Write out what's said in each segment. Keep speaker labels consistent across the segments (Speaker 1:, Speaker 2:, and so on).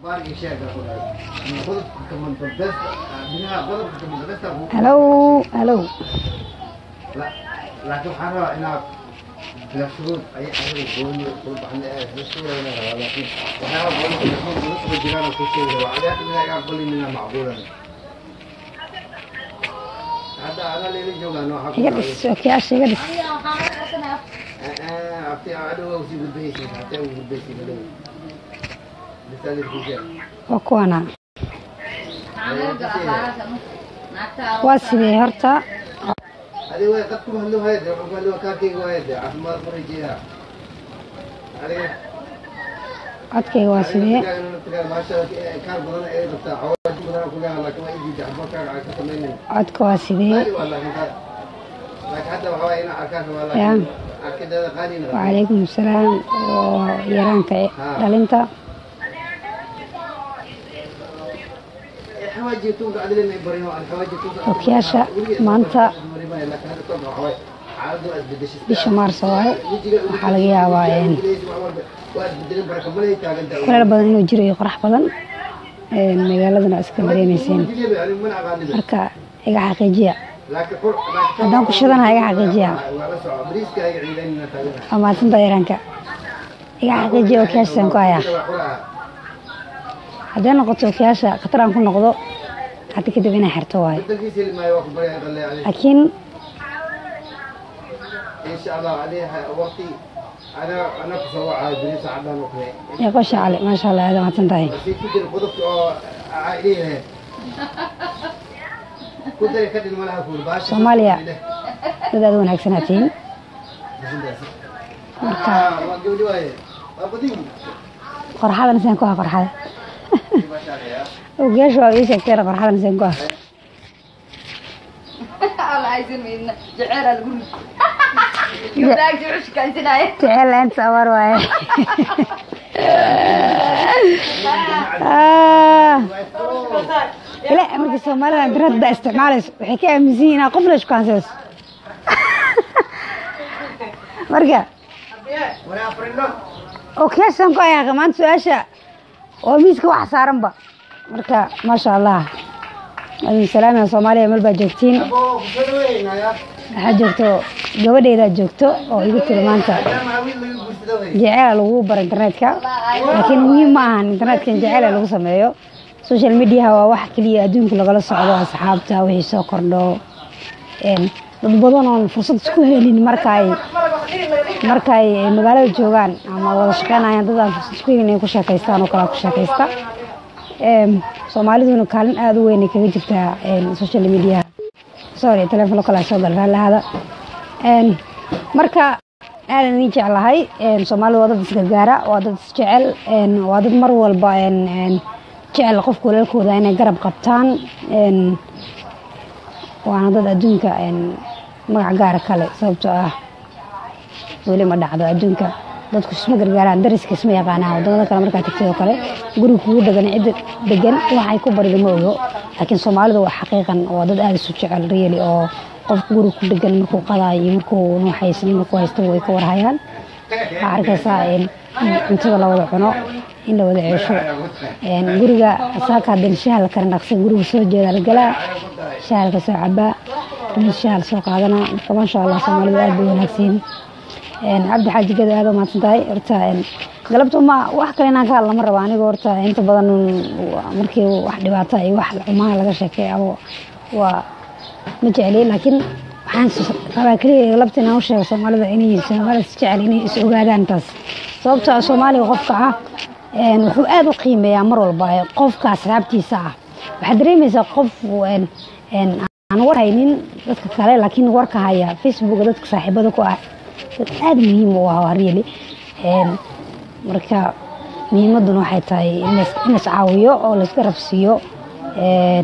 Speaker 1: halow halow
Speaker 2: laakiin waxaan rabaa inaad la shuruud ay adiga gooni ku baxna ee la shuruudayna rabaa laakiin waxyaaba badan oo shuruud la soo jiraan oo ku sheegi rabaa adiga inaga iga aqbali mina macquulan hadda ana leela joogaan waxaa
Speaker 1: iga dhis okiyaasha iga dhis
Speaker 2: abti adhow usii gudbaysid hatee u gudbaysid adhow bisadirkiisa
Speaker 1: waa kuwana waa sidee horta
Speaker 2: adiga way qad kuma hadlo hayade waxaan ku hadlo kaarkayga waayade caafimaad ma rajeeyaa adiga
Speaker 1: codkayga waa sidee
Speaker 2: kaar badan ay rabtaa cawaaj badan ku leeyahay laakiin waa idiida xabba kaaga ka samaynin
Speaker 1: codka waa sidee
Speaker 2: qaali waa laakiin qaali laakiin hadda waxaa waaya inaa arkaan rabaa
Speaker 1: Ya.
Speaker 2: laakiin arkideeda qaalina
Speaker 1: wacalaykum asalaam oo yaraanka dhalinta
Speaker 2: xawaajitunka adilina barino aan xawaajitunka
Speaker 1: Okiyaasha maanta bisha maarso waaye waxaa laga yaabaa een, kuleel badan inuu jiro iyo qorax badan een, magaaladana iska dareemayseen marka iga xaqiijiya haddaan ku shadanaha iga xaqiijiya waa maadsanta yaraanka iga xaqiijiya okiyaashasaan ku hayaa hadday noqoto okiyaasha khataraan ku noqdo hadda kadib inay xirto waaye laakiin eeqo shacale maasha allah aada mahadsan tahay Soomaaliya. dad aada wanaagsanaa tihiin marka qorxadan isaan ku ha qorxada okiyaasha waa ii sheegteen qorxadan isaan ku ha jecel laanta abaar waaye Ah. ila markii soomaalida internetka isticmaalayso waxay ka aaminsan yihiin inaad qofna iskuhansayso marka okiyaashan ku ayaa maanta su-aasha oo miiska wax saaranba marka maasha allah adin salaamaya soomaaliya meel baa joogtiin waxaa joogto gabadheydaa joogto oo igu tiri maanta jeceela lagu baro internetka laakiin muhiim ma ahan internetkan jeceela lagu sameeyo social mediaha waa wax keliya adduunka lagala socdo asxaabta wixii soo kordho een, dad badan oon fursad isku helin markaay markaay magaalada joogaan ama wada shaqeynayaan dad aan fursad isku helin inay ku sheekaystaan oo kale ku sheekaysta Een, soomaaliduna kaalin aada u weyn ay kaga jirtaa een, social mediaha sorry telefono kale soo gal raallahada Een, marka aadan idin jeclahay een, soomaalida waa dad isgargaara waa dad isjecel een, waa dad mar walba een, een, jecel qofka walaalkooda inay garab qabtaan een, waana dad adduunka een, magac gaara kale sababtoo ah weli ma dhacdo adduunka dadku isma gargaaraan dariska isma yaqaanaan wadamada kale markaa tagtid oo kale guriga kugu degan cidda degan waxay ku barida ma ogo laakiin soomaalida waa xaqiiqan waa dad aada isu jecel reeli oo qofka guriga ku degan markuu qadaayo iyo markuu nuuxaysan markuu haystaba way ka warhayaan waxaa arkaysaa in in cuntada la wada cuno in la wada ceesho Een, guriga saaka haddan shaha la kala naqsan guriga soo jeeda la galaa shaha la kasoo cabaa damis shaha la soo qaadanaa marka maasha allah soomaalida aad bay wanaagsan yihiin cabdi xaaji gada aad u mahadsan tahay horta een, galabta ma wax kale inaan ka hadla ma raba aniga horta inta badan waa- markii wax dhibaata iyo wax xumaha laga sheekay ama waa ma jecli laakiin waxaan s- rabaa keliya galabta inaan u sheego soomaalida inay soomaalida is jecel inay is ogaadaan taas sababtoo ah soomaaliga qofka ah een, wuxuu aada u qiimeeyaa mar walba ee qofka asxaabtiisa ah waxaad dareemaysaa qof een, een, aan war haynin dadka kale laakiin warka haya facebooka dadka saaxiibada ku ah dad aada muhiim u ah waa really Een, marka muhiimaduna waxay tahay in lais- in lais caawiyo oo laiska rabsiiyo Een,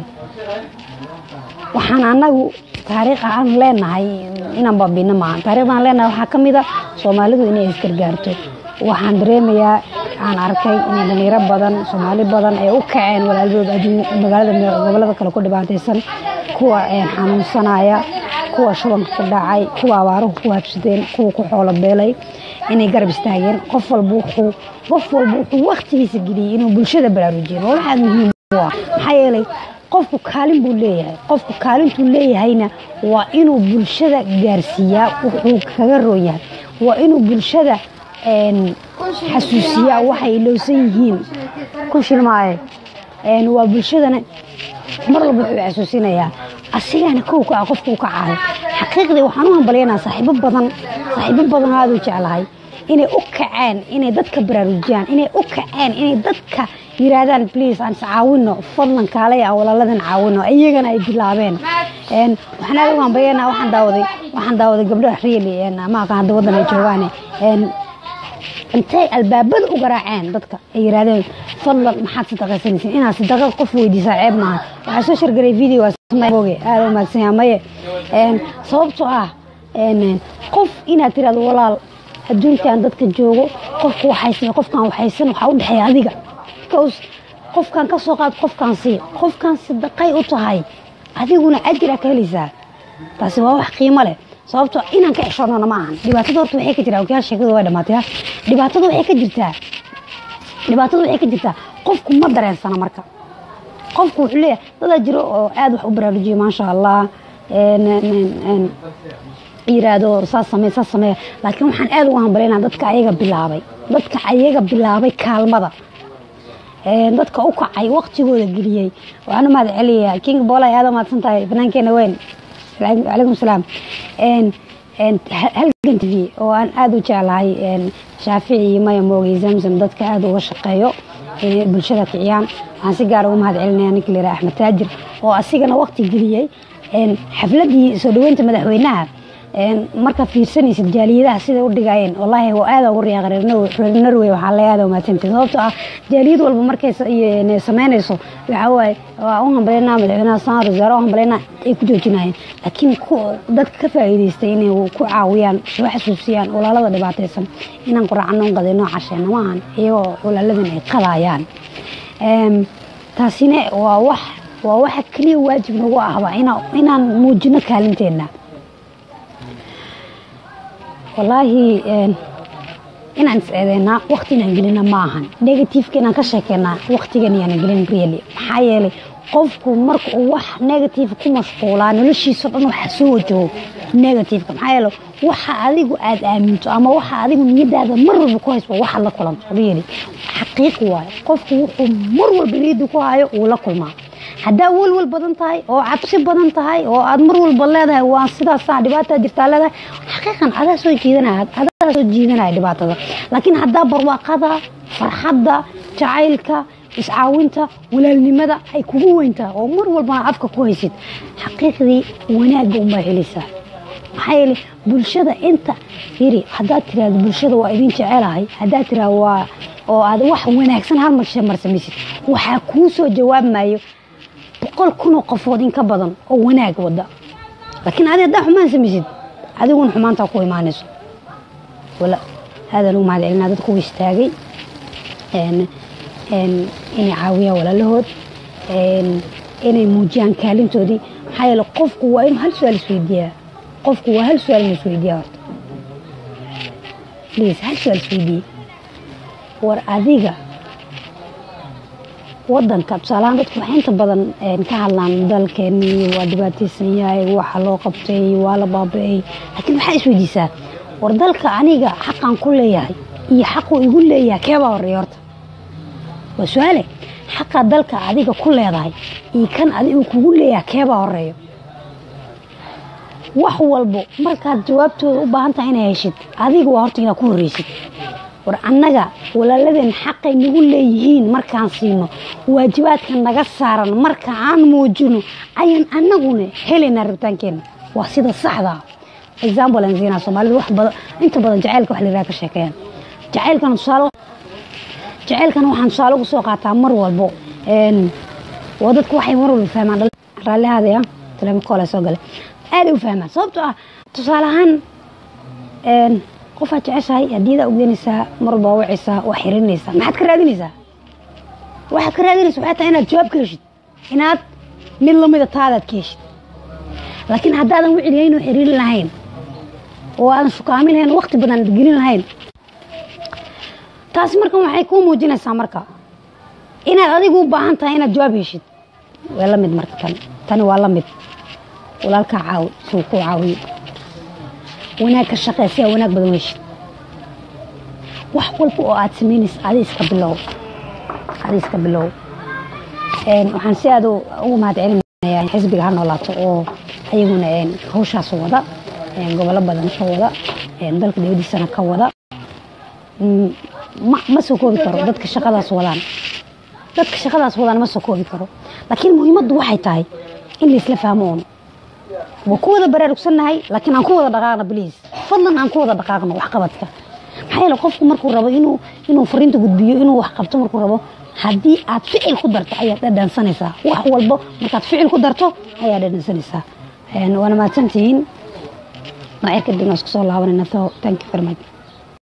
Speaker 1: waxaan anagu taariikh aan leenahay inaan baabino maaha taariikhda aan leenahay waxaa ka mid a soomaalidu inay isgargaarto waxaan dareemayaa aan arkay in dhalinyaro badan soomaali badan ay u kaceen walaaldood adduun magaalada me- gobolada kale ku dhibaataysan kuwa een, xanuunsanaya kuwa shubanka ku dhacay kuwa abaaruhu ku habsadeen kuwa ku xoolo beelay inay garab istaageen qof walba wuxuu qof walba wuxuu waktigiisa geliyey inuu bulshada baraarujiyo waa waxaad muhiim u ah maxaa yeelay qofku kaalin buu leeyahay qofku kaalintuu leeyahayna waa inuu bulshada gaarsiiyaa wuxuu kaga roon yahay waa inuu bulshada een, xasuusiyaa waxay ilowsan yihiin ku shilmaaye Een, waa bulshadana mar walba wuxuu xasuusinayaa asigana kow ka ah qofka u kacayo xaqiiqdii waxaan u hambalyaynaa saaxiibo badan saaxiibo badan oo aad u jeclahay inay u kaceen inay dadka baraarujiyaan inay u kaceen inay dadka yiraahdaan please aan iscaawino fadlan kaalay aan walaaladan caawino iyagana ay bilaabeen Een, waxaan aad ugu hambalyaynaa waxaan daawaday waxaan daawaday gabdho really ma aqaan hadda waddan ay joogaane Een, intay albaabada u garaaceen dadka ay yiraahdeen fadlan maxaad sadaqaysanaysiin inaad sadaqa qof weydiisaa ceeb maaha waxaa soo shargaray video oge aada u mahadsan yahay maye Een, sababtoo ah een, qof inaad tirahdo walaal adduunkan dadka joogo qofka waxaysan qofkan waxaysan waxaa u dhexeeya adiga because qofkan ka soo qaad qofkan sii qofkan sadaqay u tahay adiguna ajira ka helaysaa taasi waa wax qiimo leh sababtoo inaan ka xishoonana ma ahan dhibaatada horta waxay ka jirtaa ogayaal sheekadu waa dhamaatay ha dhibaatada waxay ka jirtaa dhibaatada waxay ka jirtaa qofku ma dareensana marka qofku wuxuu leeyahay dadaa jiro oo aad wax u baraarujiya maasha allah Een, een, een, yiraahdo saas samee saas samee laakiin waxaan aad ugu hambalyaynaa dadka ayaga bilaabay dadka ayaga bilaabay kaalmada Een, dadka u kacay waqtigooda geliyey waxaan u mahad celiyaa king boolay aad u mahadsan tahay bannaankeena weyn calaykum salaam Een, een, ha- halgan tv oo aan aad u jeclahay een, shaafici iyo maya mooge iyo zamzam dadka aad uga shaqeeyo inay bulshada kiciyaan waxaan si gaar ugu mahad celinaya ninka la yidhaha axmed taajir oo asigana waqti geliyey Een, xafladii soo dhaweynta madaxweynaha Een, marka fiirsanaysid jaaliyadaha siday u dhigayeen wallaahi waa aad ugu riyaaq reer Norway- reer norway waxaa la aad umaadsantahay sababtoo ah jaaliyad walba markay sa- iyo- inay samaynayso waxaa waaye waa u hambalyaynaa madaxweynaha sanad wasaare u hambalyaynaa ay ku joojinayeen laakiin ku- dadka ka faa'iidaystay inay ku caawiyaan soo xasuusiyaan walaalada dhibaataysan inaan quraacano un qadayno casheena ma ahan iyagoo walaaladan ay qadayaan Een, taasina waa wax waa waxa keliya waajib nagu ahba inaa- inaan muujino kaalinteena wallaahi een, inaan is eedeynaa waqti inaan gelina ma ahan negativeka inaan ka sheekeynaa waqtigan iyaan gelin really maxaa yeelay qofku marka uu wax negative ku mashquulaa noloshiisa dhan waxa soo wajaho negativeka maxaa yeelay waxa adigu aad aaminto ama waxa adigu niyadaada mar walba ku hayso waa waxaad la kulanto really xaqiiq waaye qofku wuxuu mar walba niyadda ku hayo uu la kulmaa haddaa welwel badan tahay oo cabsi badan tahay oo aad mar walba leedahay waa sidaasaa dhibaataa jirtaa leedahay xaqiiqan adaa soo jiidanaya adaa soo jiidanaya dhibaatada laakiin haddaa barwaaqada farxadda jacaylka iscaawinta walaalnimada ay kugu weyntaa oo mar walbana afka ku haysid xaqiiqdii wanaagga unbaa helaysaa maxaa yeelay bulshada inta yiri haddaad tiraahdo bulshada waa idin jecelahay haddaad tiraahdo waa oo aad wax wanaagsan hal mar mar samaysid waxaa kuu soo jawaabmayo boqol kunoo qofood in ka badan oo wanaag wada laakiin adi haddaa xumaan samaysid adiguna xumaantaa ku imaanayso wala aadaan ugu mahad celinaa dadku u istaagay een, een, inay caawiyaan walaalahood een, inay muujiyaan kaalintoodii maxaa yeele qofku waa inuu hal su-aal isweydiiyaa qofku waa hal su-aal inuu isweydiiyaa horta please hal su-aal isweydiiye war adiga wadanka tusaalahaan dadku waxay inta badan een, ka hadlaan dalkeenii waa dhibaataysan yahay waxa loo qabtay waa la baaba-ay laakiin waxaa isweydiisaa war dalka aniga xaqan ku leeyahay iyo xaquu igu leeyahay keebaa horeeya horta waa su-aale xaqa dalka adiga ku leedahay iyo kan adigu kugu leeyahay keebaa horeeyo wax walbo markaad jawaabtooda u baahan tahay inay heshid adiga waa horta inaad ku horreysid war annaga walaaladeen xaqay nagu leeyihiin markaan siino waajibaadka naga saaran marka aan muujino ayaan annaguna helaynaa rabitaankeena waa sida saxda ah example aan siinaa soomaalida wax badan inta badan jacaylka wax la yidhaha ka sheekeeyaan jacaylkana tusaale jacaylkana waxaan tusaale ugu soo qaataa mar walbo een waa dadku waxay mar walba fahmaan dhal- raallihaadaya teleefonkoola soo gale aaday u fahmaan sababtoo ah tusaale ahaan een qofaad jeceshahay hadiyadaa ugeynaysaa mar walba waa wacaysaa waa xirinaysaa maxaad ka raadinaysaa waxaad ka raadinaysa waxay tahay inaad jawaab ka heshid inaad mid lamida taadaad ka heshid laakiin haddaadan wicilihayn oo xiriirin lahayn oo aadan shukaamin lahayn waqti badan aad gelin lahayn taasi marka waxay kuu muujinaysaa marka inaad adigu u baahan tahay inaad jawaab heshid waa la mid marka tan tani waa la mid walaalkaa caawi suu kuu caawiyo wanaag ka shaqee si aa wanaag badan u heshid wax walba oo aad samaynaysa adi iska bilow adi iska bilow waxaan si aad ugu mahad celinayaa xisbiga ha noolaato oo ayaguna hawshaas wada gobollo badan ka wada dalka dibadiisana ka wada ma soo koobi karo dadka shaqadaas wadaan dadka shaqadaas wadaan ma soo koobi karo laakiin muhiimaddu waxay tahay in laisla fahmo uun waa ku wada baraarugsannahay laakiin aan ku wada dhaqaaqno bliis fadlan aan ku wada dhaqaaqno waxqabadka maxaa yeele qofku markuu rabo inuu inuu fariinta gudbiyo inuu wax qabto markuu rabo haddii aad ficil ku darto ayaad dhadhansanaysaa wax walbo markaad ficil ku darto ayaad dhadhansanaysaa waana mahadsantihiin macir kadibna isku soo laabanayna so thank you very much